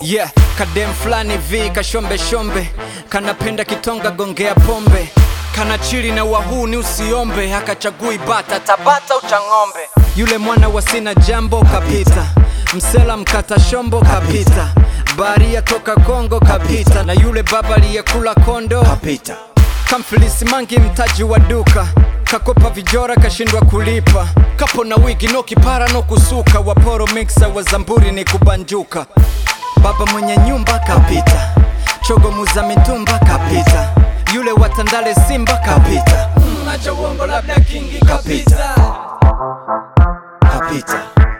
yeah kadem fulani vi kashombe shombe kanapenda kitonga gongea pombe kana chili na wahuni usiombe hakachagui bata tabata uchang'ombe yule mwana wa sina jambo kapita msela mkata shombo kapita baria toka kongo kapita na yule baba aliyekula kondo kapita kamfilisi mangi mtaji wa duka kakopa vijora kashindwa kulipa kapo na wigi no kipara no kusuka waporo mixa wa zamburi ni kubanjuka baba mwenye nyumba kapita chogo muza mitumba kapita yule watandale simba kapita Mm, acha uongo labda kingi kapita kapita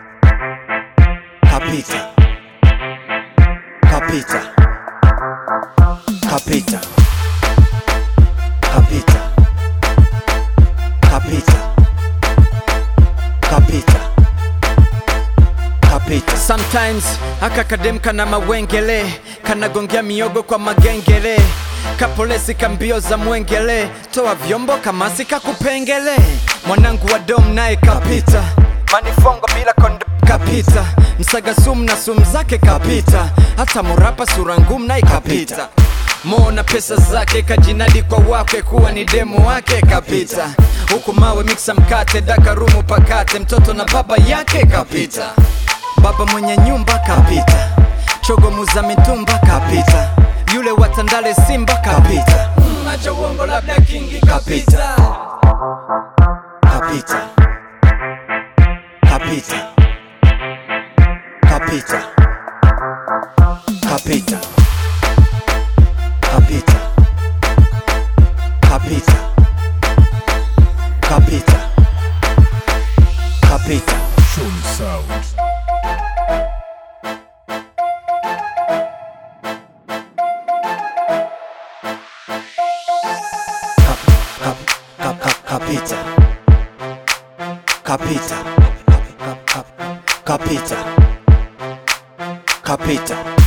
kapita kapita kapita kapita kapita kapita kapita sometimes aka kadem kana mawengele kanagongea miogo kwa magengele kapolesi kambio za mwengele toa vyombo kamasi kakupengele mwanangu wa dom naye kapita manifongo bila kondo kapita msaga sumu na sumu zake kapita hata murapa sura ngumu naye kapita Mo na pesa zake kajinadi kwa wakwe kuwa ni demu wake kapita huku mawe miksa mkate dakarumu pakate mtoto na baba yake kapita baba mwenye nyumba kapita chogo muza mitumba kapita yule watandale simba kapita Mm, acha uongo labda kingi kapita kapita kapita kapita kapita kapita kapita kapita kapita Shoni Sound. Kap, kap, kap, kap, kapita kapita kap, kap, kapita kapita